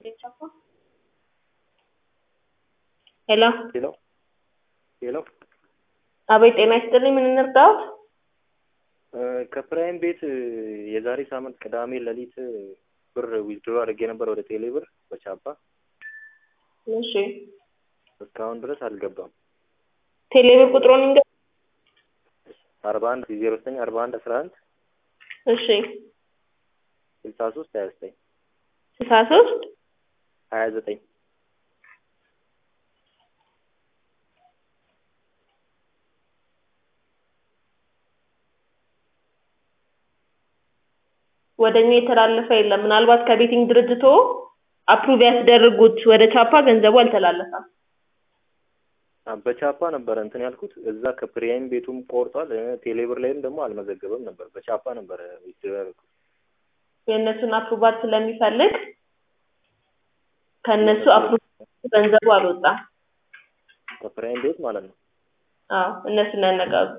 የቻፓ ሄሎ ሄሎ ሄሎ አቤት ጤና ይስጥልኝ ምን እንርዳዎት ከፕራይም ቤት የዛሬ ሳምንት ቅዳሜ ሌሊት ብር ዊዝድሮ አድርጌ ነበር ወደ ቴሌ ብር በቻፓ እሺ እስካሁን ድረስ አልገባም። ቴሌብር ቁጥሩን እንገ አርባ አንድ ዜሮ ዘጠኝ አርባ አንድ አስራ አንድ እሺ ስልሳ ሶስት ሀያ ዘጠኝ ስልሳ ሶስት ሀያ ዘጠኝ ወደ እኛ የተላለፈ የለም። ምናልባት ከቤቲንግ ድርጅቶ አፕሩቭ ያስደርጉት ወደ ቻፓ ገንዘቡ አልተላለፈም። በቻፓ ነበረ እንትን ያልኩት እዛ ከፕሪያም ቤቱም ቆርጧል። ቴሌብር ላይም ደግሞ አልመዘገበም ነበር። በቻፓ ነበረ ዊዝድሮ ያደረኩት። የእነሱን አፕሩቫል ስለሚፈልግ ከእነሱ አፕሩቭ ገንዘቡ አልወጣም። ከፕሪያም ቤት ማለት ነው። አዎ እነሱን ያነጋሉ።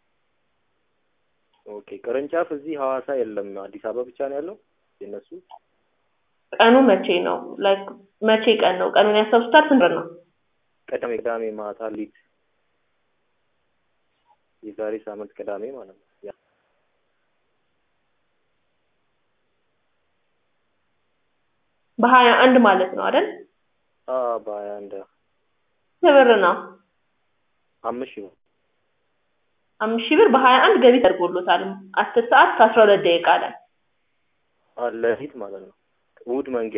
ኦኬ ቅርንጫፍ እዚህ ሐዋሳ የለም፣ አዲስ አበባ ብቻ ነው ያለው የእነሱ። ቀኑ መቼ ነው? ላይክ መቼ ቀን ነው? ቀኑን ያስታውሱታል? ስንት ብር ነው? ቅዳሜ ቅዳሜ ማታ ሊት የዛሬ ሳምንት ቅዳሜ ማለት ነው። ያ በሀያ አንድ ማለት ነው አይደል? አ በሀያ አንድ ስንት ብር ነው? አምስት ሺህ ነው። አምስት ሺህ ብር በሀያ አንድ ገቢ ተደርጎሎታል። አስር ሰዓት ከአስራ ሁለት ደቂቃ ላይ ሌሊት ማለት ነው። እሑድ መንጊያ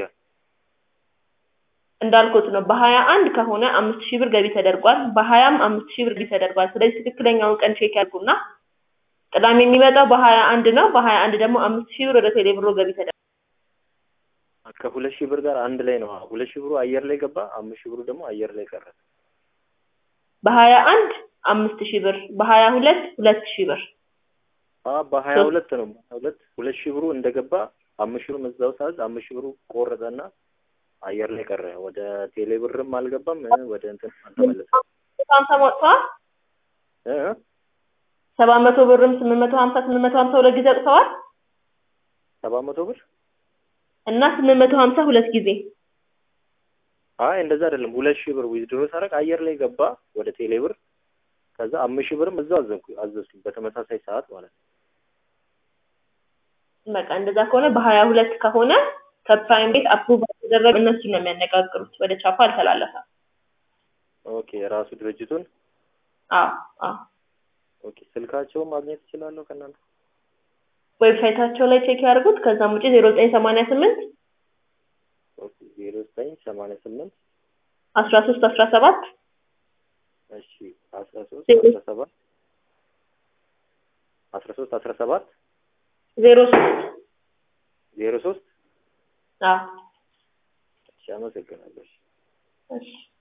እንዳልኩት ነው። በሀያ አንድ ከሆነ አምስት ሺህ ብር ገቢ ተደርጓል። በሀያም አምስት ሺህ ብር ገቢ ተደርጓል። ስለዚህ ትክክለኛውን ቀን ቼክ ያድርጉና ቅዳሜ የሚመጣው በሀያ አንድ ነው። በሀያ አንድ ደግሞ አምስት ሺህ ብር ወደ ቴሌ ብሮ ገቢ ተደርጓል። ከሁለት ሺህ ብር ጋር አንድ ላይ ነው። ሁለት ሺህ ብሩ አየር ላይ ገባ፣ አምስት ሺህ ብሩ ደግሞ አየር ላይ ቀረ። በሀያ አንድ አምስት ሺህ ብር በሀያ ሁለት ሁለት ሺህ ብር አ በሀያ ሁለት ነው። ሁለት ሁለት ሺህ ብሩ እንደገባ አምስት ሺህ ብሩ እዛው ሳዝ አምስት ሺህ ብሩ ቆረጠና አየር ላይ ቀረ። ወደ ቴሌ ብርም አልገባም፣ ወደ እንትን አልተመለሰም። ሀምሳ ወጥተዋል። እ ሰባት መቶ ብርም ስምንት መቶ ሀምሳ ስምንት መቶ ሀምሳ ሁለት ጊዜ አውጥተዋል ሰባት መቶ ብር እና ስምንት መቶ ሀምሳ ሁለት ጊዜ አይ እንደዛ አይደለም። ሁለት ሺህ ብር ዊዝድሮ ሳደርግ አየር ላይ ገባ ወደ ቴሌ ብር። ከዛ አምስት ሺህ ብርም እዛው አዘዝኩ አዘዝኩኝ በተመሳሳይ ሰዓት ማለት ነው። በቃ እንደዛ ከሆነ በሀያ ሁለት ከሆነ ከፕራይም ቤት አፕሩቭ የተደረገ እነሱ ነው የሚያነጋግሩት። ወደ ቻፓ አልተላለፈም። ኦኬ የራሱ ድርጅቱን አዎ አዎ ኦኬ ስልካቸውን ማግኘት እችላለሁ ከእናንተ? ዌብሳይታቸው ላይ ቼክ ያድርጉት። ከዛም ውጪ ዜሮ ዘጠኝ ሰማንያ ስምንት ኦኬ ዜሮ ዘጠኝ ሰማንያ ስምንት አስራ ሶስት አስራ ሰባት እሺ አስራ ሶስት አስራ ሰባት አስራ ሶስት አስራ ሰባት ዜሮ ሶስት ዜሮ ሶስት አዎ እሺ አመሰግናለሁ። እሺ እሺ